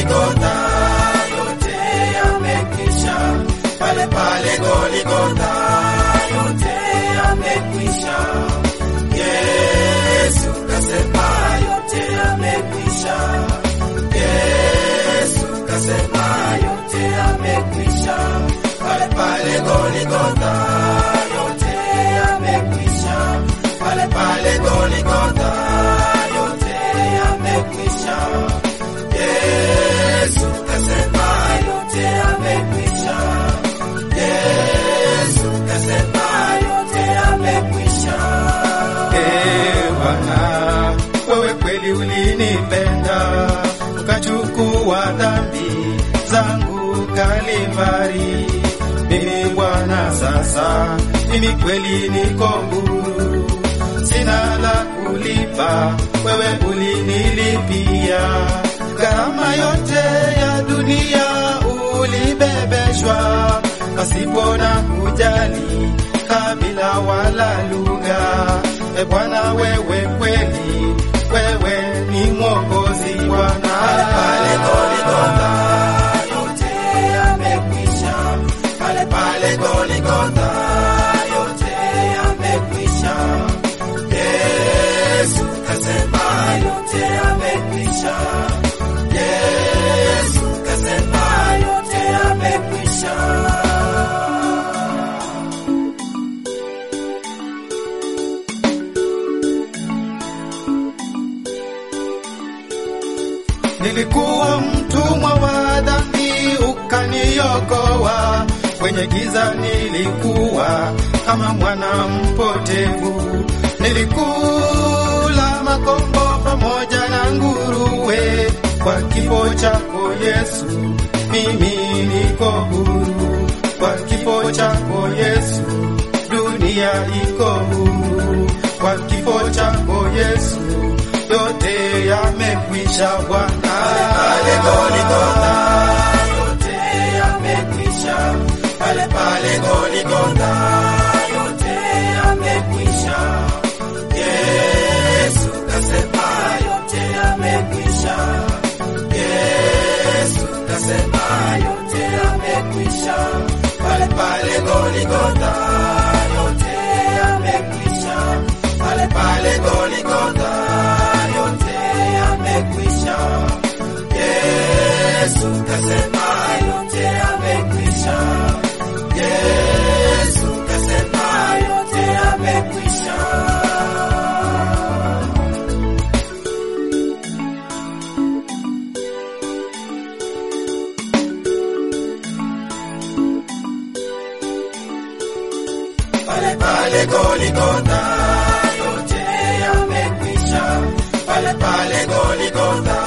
Goligotha, yote yamekwisha. Pale pale Goligotha, yote yamekwisha. Yesu kasema yote yamekwisha. Yesu kasema yote yamekwisha. Pale pale Goligotha, yote yamekwisha. Pale pale Goligotha, yote yamekwisha. Yesu kasema yote yamekwisha. Yesu kasema yote yamekwisha. Ee Bwana, wewe kweli ulinipenda, ukachukua dhambi zangu Kalivari. Mimi Bwana sasa, mimi kweli niko huru, sina la kulipa, wewe ulinilipia gharama yote ya dunia ulibebeshwa, pasipo na kujali kabila wala lugha. E Bwana, wewe kweli, wewe ni mwokozi Bwana. Pale Goligotha, yote yamekwisha. Pale pale Goligotha, yote yamekwisha. Yesu kasema yote yamekwisha. Yesu kasema yote yamekwisha. Nilikuwa mtumwa wa dhambi, ukaniokoa. Kwenye giza nilikuwa kama mwana mpotevu, nilikula makombo pamoja na nguruwe. Kwa kifo chako Yesu, mimi niko huru. Kwa kifo chako Yesu, dunia iko huru. Kwa kifo chako Yesu, yote yamekwisha Bwana. Pale Goligotha, yote yamekwisha. Pale pale Goligotha, yote yamekwisha. Yesu kasema yote yamekwisha. Yesu kasema yote yamekwisha. Pale pale Goligotha, yote yamekwisha. Pale pale Goligotha, yote yamekwisha. Yesu kasema yote yamekwisha. Yesu kasema yote yamekwisha. Pale pale Goligotha, yote yamekwisha. Pale pale Goligotha,